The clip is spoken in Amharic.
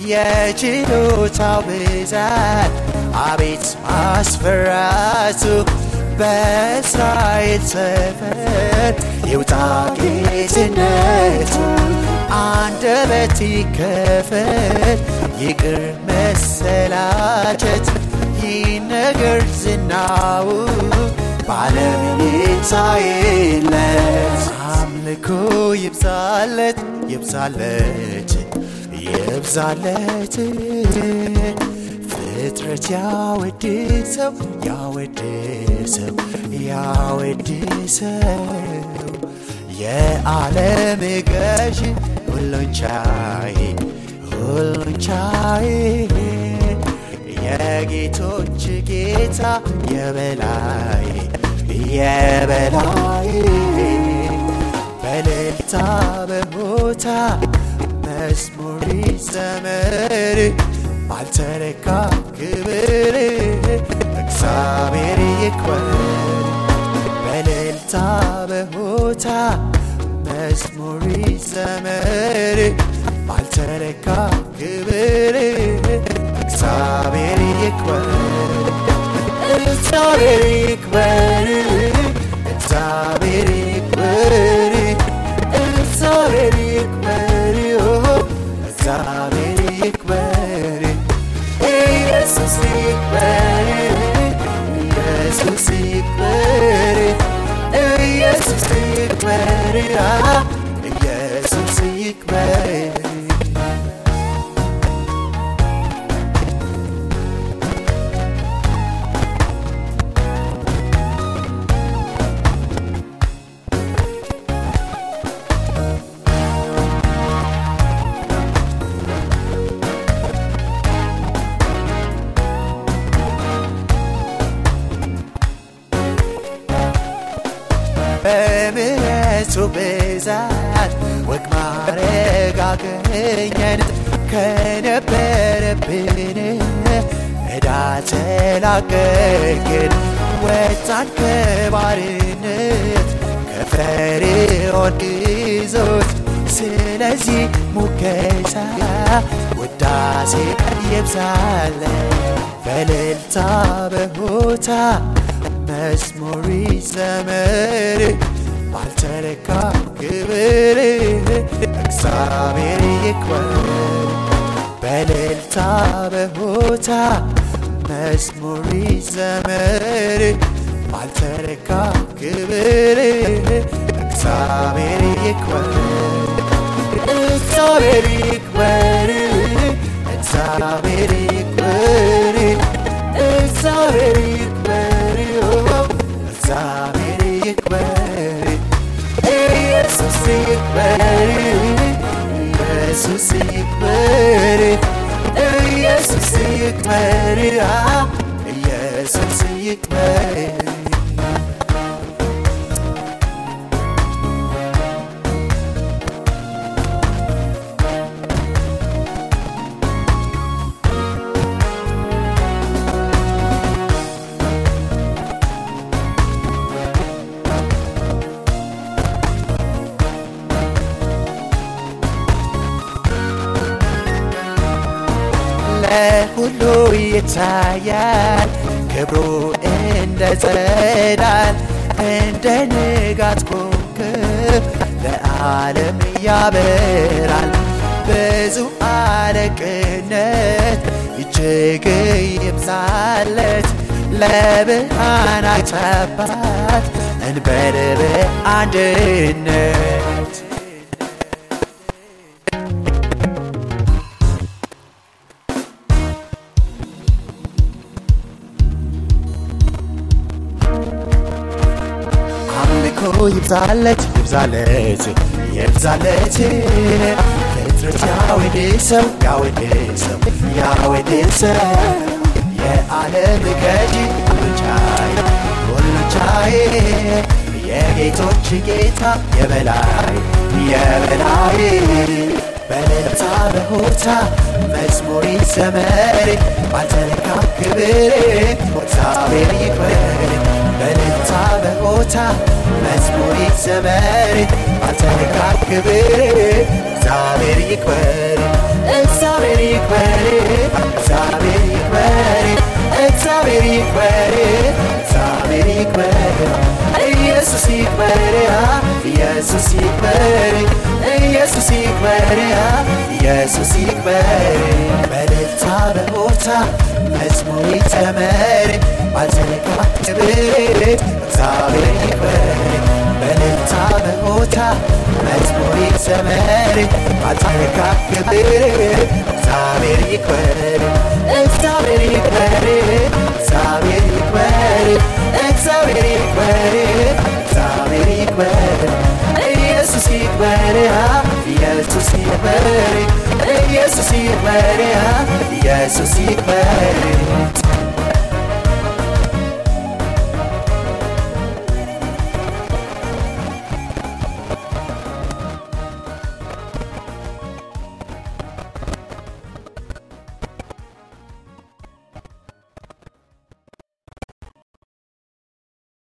የችሎታው ብዛት አቤት ማስፈራቱ በእስራኤል ሰፈር ይውጣ ጌትነቱ አንደበት ይከፈት ይቅር መሰላቸት ይነገር ዝናው በዓለም ይታይለት አምልኮ ይብዛለት ይብዛለት ይብዛለት ፍጥረት ያወድሰው ያወድሰው ያወድሰው የዓለም ገዥ ሁሉን ቻይ ሁሉን ቻይ የጌቶች ጌታ የበላይ የበላይ በልልታ በሞታ መዝሙር ይዘመር ባልተለካ ክብር እግዚአብሔር ይክበር በልልታ በሆታ መዝሙር ይዘመር ባልተለካ ክብር እግዚአብሔር ይክበር እግዚአብሔር ይክበር እግዚአብሔር ይክበር እግዚአብሔር ይክበር እግዚአብሔር ይክበር ኢየሱስ ይክበር ኢየሱስ ይክበር ኢየሱስ ይክበር ኢየሱስ ይክበር በምሕረቱ ብዛት ወግ ማዕረግ አገኘን ከነበረብን ዕዳ ተላቀቅን ወጣን ከባርነት ከፈርዖን ግዞት ስለዚህ ሙገሳ ውዳሴ ይብዛለ በእልልታ በሆታ መዝሙር ይዘመር ባልተለካ ክብር እግዚአብሔር ይክበር በእልልታ በሆታ መዝሙር ይዘመር ባልተለካ ክብር እግዚአብሔር ይክበር እግዚአብሔር ይክበር እግዚአብሔር ይክበር እግዚአብሔር ይክበር እግዚአብሔር ይክበር ኢየሱስ ይክበር ኢየሱስ ይክበር ኢየሱስ ይክበር ኢየሱስ ይክበር ለሁሉ ይታያል ክብሩ እንደ ጸዳል እንደ ንጋት ኮከብ ለዓለም ያበራል ብዙ አለቅነት እጅግ ይብዛለት ለብርሃናት አባት እንበል በአንድነት አምልኮ ይብዛለት ይብዛለት ይብዛለት ፍጥረት ያወድሰው ያወድሰው ያወድሰው የዓለም ገዢ ሁሉን ቻይ ሁሉን ቻይ የጌቶች ጌታ የበላይ የበላይ በለታ በሆታ መዝሙር ይዘመር ባልተለካ ክብር እግዚአብሔር ይክበር በልልታ በሆታ መዝሙር ይዘመር አንተነካ ክብር እግዚአብሔር ይክበር እግዚአብሔር ይክበር እግዚአብሔር ይክበር እግዚአብሔር ይክበር እግዚአብሔር ይክበር ኢየሱስ ይክበር ኢየሱስ ይክበር ኢየሱስ ይክበር ኢየሱስ ይክበር በልልታ በሆታ መዝሙር ይዘመር ባልዘለቃ ክብር እግዚአብሔር ይክበር በልልታ በሆታ መዝሙር ይዘመር ባልዘለቃ ክብር እግዚአብሔር ይክበር እግዚአብሔር ይክበር እግዚአብሔር ይክበር እግዚአብሔር ይክበር እግዚአብሔር ይክበር ኢየሱስ ይክበር ኢየሱስ ይክበር ኢየሱስ ይክበር ኢየሱስ ይክበር